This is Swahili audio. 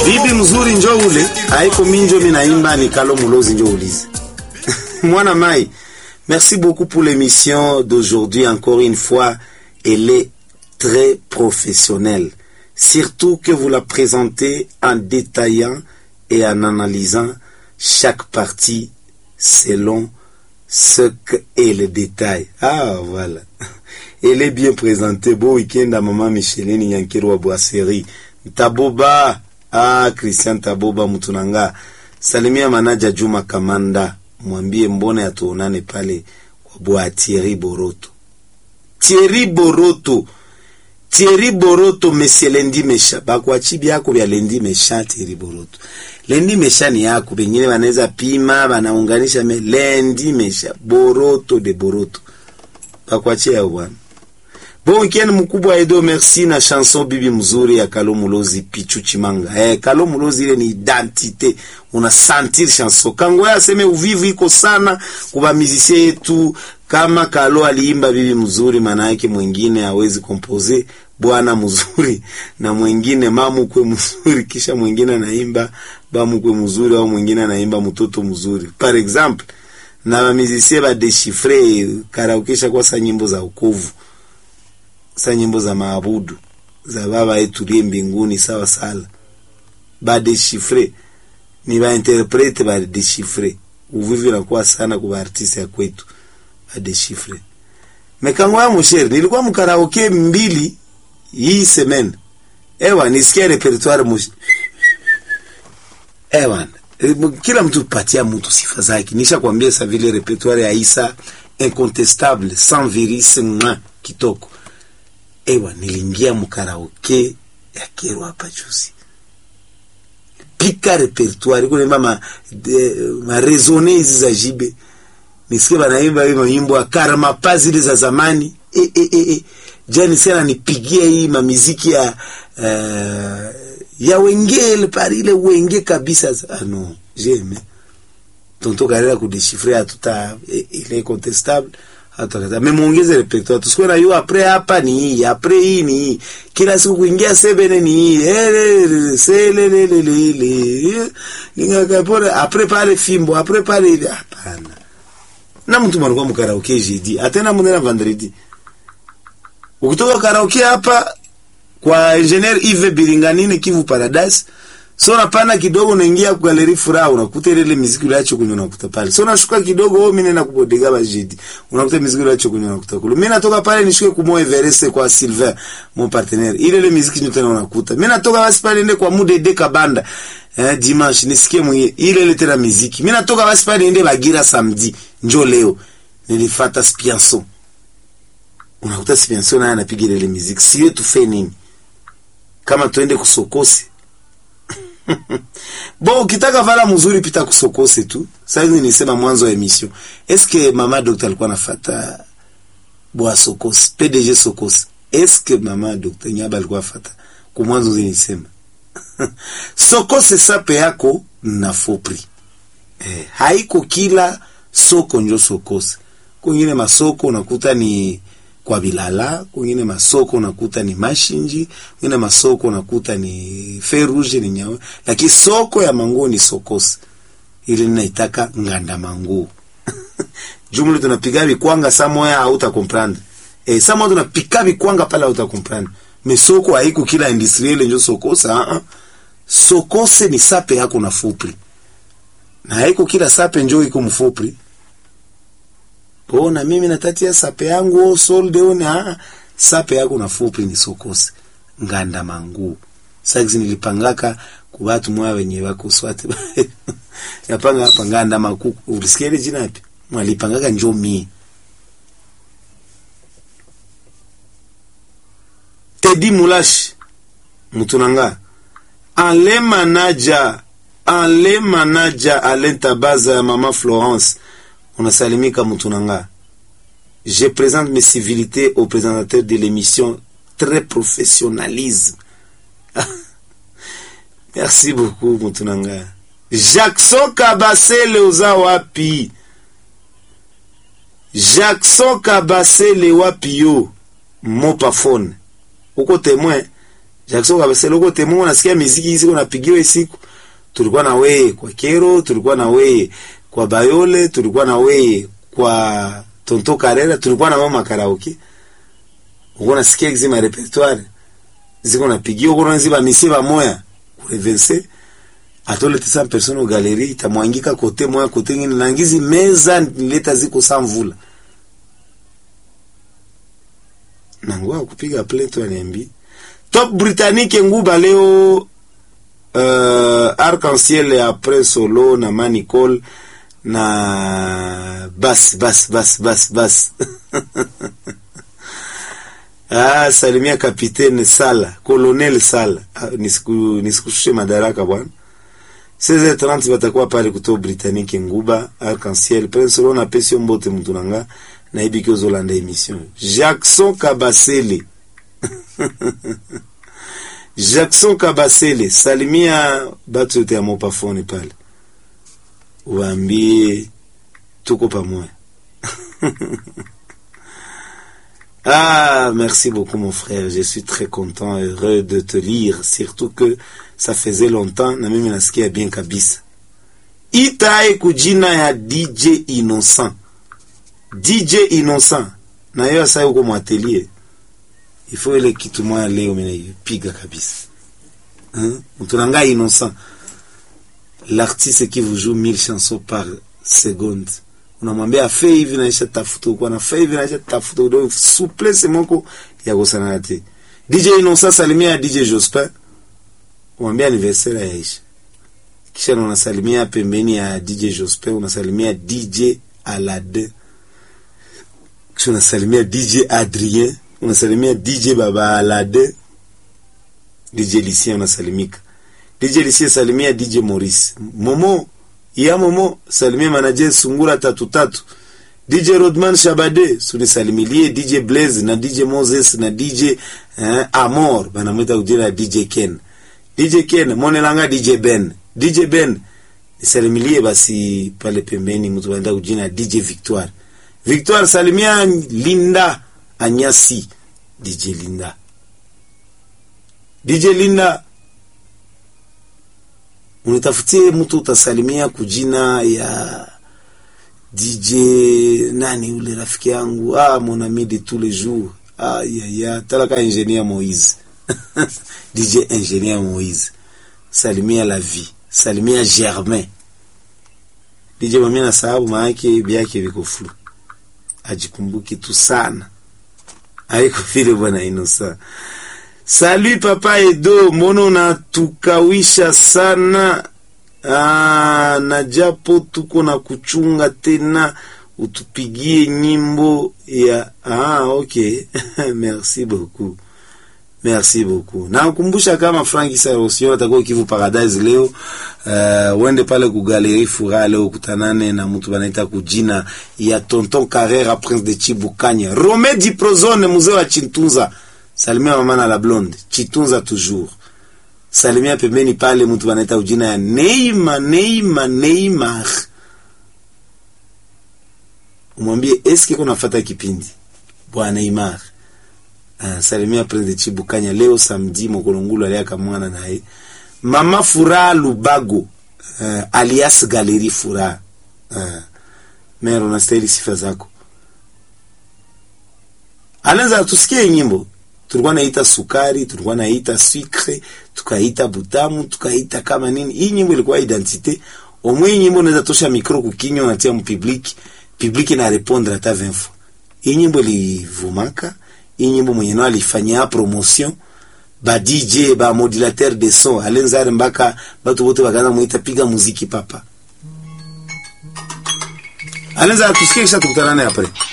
bibi mzuri njo ule haiko minjo minaimba ni kalo mulozi njo ulize mwana mai merci beaucoup pour l'émission d'aujourd'hui encore une fois elle est très professionnelle surtout que vous la présentez en détaillant et en analysant chaque partie selon ce qu'est le détail. Ah, voilà. Elle est bien présentée. Bon week-end à maman Micheline Nyankiro wa Boisserie. Taboba. Ah, Christian Taboba Mutunanga. Salimia manaja Juma Kamanda. Mwambie mbona yatuonane pale kwa bwa Thierry Boroto. Thierry Boroto. Thierry Boroto monsieur Lendi Mesha. Bakwachi byako bya Lendi Mesha Thierry Boroto. Lendi Mesha ni yako bengine wanaweza pima wanaunganisha me Lendi Mesha Boroto de Boroto. Bakwachi yao bwana. Bon weekend mkubwa Edo merci na chanson bibi mzuri ya Kalo Mulozi Pichu Chimanga. Eh, Kalo Mulozi ile ni identite. Una sentir chanson. Kango ya aseme uvivu iko sana kuba musicien yetu kama Kalo aliimba bibi mzuri maana yake mwingine hawezi kompose bwana mzuri na mwingine mamu kwe mzuri kisha mwingine anaimba bamu kwe mzuri au mwingine anaimba mtoto mzuri. Par exemple, na ba musicien ba déchiffrer karaokesha kwa sa nyimbo za ukovu sa nyimbo za maabudu za baba yetu liye mbinguni sawa sala badeshifre ni bainterprete badeshifre uvivi nakuwa sana kwa artiste ya kwetu badeshifre mekango ya mushere nilikuwa mkaraoke mbili hii semene ewa nisikia repertoire mush ewa kila mtu patia mtu sifa zake nisha kwambia sa vile repertoire ya Isa incontestable sans virus mwa kitoko ewa niliingia mkaraoke ya kero hapa juzi pika repertoire kunemba ma, de, ma resone hizi za jibe nisikie banaimba hii maimbo ya karama zile za zamani e, e, e, e. jani sana nipigia hii mamiziki ya uh, ya wengele pari ile wenge kabisa ah, no jeme tonto karela kudeshifre hatuta ile incontestable hatakata memuongeze repertoire tusikuwe na yo apres hapa ni hii apres hii ni hii kila siku kuingia sebene ni hii selelelelele ningakapora apres pale fimbo apres pale ile hapana na mtu manakuwa mkaraoke jeudi atena munena vendredi ukitoka karaoke hapa kwa engineer Yves Biringanine Kivu Paradise so napanda kidogo unaingia kwa galeri furaha unakuta ile ile muziki uliacho kunywa unakuta pale so nashuka kidogo wewe mimi nenda kubodega bajidi unakuta muziki uliacho kunywa unakuta kule mimi natoka pale nishuke kumo Everest kwa Silver mon partenaire ile ile muziki nyote unakuta mimi natoka basi pale nende kwa Mude de Kabanda eh, dimanche nisikie mwenye ile ile tena muziki mimi natoka basi pale nende Bagira samedi njo leo nilifata Spianso unakuta Spianso naye anapiga ile muziki siwe tufe nini kama tuende kusokose Bon, ukitaka vala mzuri pita kusokose tu. Sasa hivi nisema mwanzo wa emission. Eske mama doctor alikuwa anafata bwa sokose, PDG sokose. Eske mama doctor Nyaba alikuwa afata? Kwa mwanzo zinisema. sokose sape yako na fopri. Eh, haiko kila soko njo sokose. Kwingine masoko unakuta ni kwa Bilala, kwingine masoko unakuta ni Mashinji, kwingine masoko unakuta ni Ferouge ni nyawe, lakini soko ya manguo ni Sokosi. Ile ninaitaka nganda manguo. Jumla tunapiga bikwanga samoya hauta comprendre. Eh, samoya tunapika bikwanga pala hauta comprendre. Me soko haiko kila industriel njo Sokosa, ah ah. Sokose ni sape yako na fupri. Na haiko kila sape njo iko mfupri ona mimi natatia sape yangu o solde one ah sape yako na fupi ni sokose nganda mangu sasa nilipangaka kwa watu mwa wenye wako swati yapanga hapa nganda makuku ulisikia ile jina yapi mwalipangaka njoo mie Teddy Mulash mutunanga ale manaja ale manaja alenta baza ya mama Florence unasalimika mutunanga je présente mes civilités au présentateur de l'émission très professionnalisme merci beaucoup mutunanga Jackson Kabasele uza wapi Jackson Kabasele wapi yo mopafone uko témoin Jackson Kabasele uko temo unasikia muziki hizi unapigiwa siku. Tulikuwa na wewe kwa Kero, tulikuwa na wewe kwa Bayole, tulikuwa na wewe kwa Tonto Karera, tulikuwa na mama karaoke. Uko nasikia hizi ma repertoire. Ziko napigiwa uko naziba misiba moya. Kureverse atole 100 personnes au galerie itamwangika kote moya kote ngine nangizi meza nileta ziko samvula. Nangwa kupiga plainte waniambi. Top Britannique nguba leo uh, Arc-en-Ciel après solo na Manicol na bas bas bas bas bas ah, salimia kapitene Sala, colonel Sala. Ah, nisiku nisikushushe madaraka bwana. 16h30 batakuwa pale kuto Britannique nguba Arc-en-Ciel Prince solo na pesi mbote mtu nanga na ibiki ozolanda emission Jackson Kabasele Jackson Kabasele salimia batu yote ya mopafone pale waambie tuko pamoja. ah, merci beaucoup mon frère. Je suis très content, heureux de te lire. Surtout que ça faisait longtemps na mimi nasikia bien kabisa. Itae kujina ya DJ Innocent. DJ Innocent. Na hiyo sasa uko mwatelier. Il faut ile kitu moja leo mimi piga kabisa. Hein? Mtunanga Innocent l'artiste qui vous joue 1000 chansons par seconde unamwambia afe hivi naisha tafuta huko anafe hivi naisha tafuta ndio souplesse moko ya kusana te DJ Innocent salimia DJ Jospin umwambia anniversaire ya Aisha kisha unasalimia pembeni ya DJ Jospin unasalimia DJ Alade kisha unasalimia DJ Adrien unasalimia DJ Baba Alade DJ Lucien unasalimika DJ Lisie salimia DJ Maurice. Momo ya Momo salimia manager Sungura tatu tatu. DJ Rodman Shabade sunisalimilie DJ Blaze na DJ Moses na DJ eh, Amor banamwita kujina DJ Ken. DJ Ken monelanga DJ Ben. DJ Ben nisalimilie basi pale pembeni mtu anaenda kujina DJ Victoire. Victoire salimia Linda Anyasi. DJ Linda. DJ Linda unitafutie mtu utasalimia kujina ya DJ nani ule rafiki yangu ah mon ami de tous les jours ah ya ya talaka ingénieur Moïse DJ ingénieur Moïse salimia la vie salimia Germain DJ mami na sababu maake byake viko flu ajikumbuki tu sana haiko vile bwana Innocent Salut papa Edo, mbona unatukawisha sana? Ah, na japo tuko na kuchunga tena, utupigie nyimbo ya ah, okay merci beaucoup, merci beaucoup. Nakumbusha kama Frank Sarosio atakuwa Kivu Paradise leo. Uh, uende pale ku Galerie Furaha leo kutanane na mtu banaita kujina ya Tonton Carrera Prince de Chibukanya, Romedi Prozone, mzee wa Chintunza salimia mama na la blonde chitunza toujours salimia pembeni pale mtu wanaita ujina ya Neymar Neymar Neymar umwambie eske kuna fata kipindi bwana Neymar uh, salimia Prince Chibukanya leo samedi mokolongulu aliaka mwana naye mama Furaha Lubago uh, alias Galerie Furaha uh, mero unastahili sifa zako anaweza tusikie nyimbo tulikuwa naita sukari, tulikuwa naita sucre, tukaita butamu, tukaita kama nini. Hii nyimbo ilikuwa identite. Omwe nyimbo unaweza tosha mikro kukinywa unatia mpublic, public na répondre hata 20 fois. Hii nyimbo ilivumaka, hii nyimbo mwenye nao alifanyia promotion ba DJ ba modulateur de son alenzare mpaka batu wote wakaanza muita piga muziki papa. Alenza tusikie kisha tukutana naye après.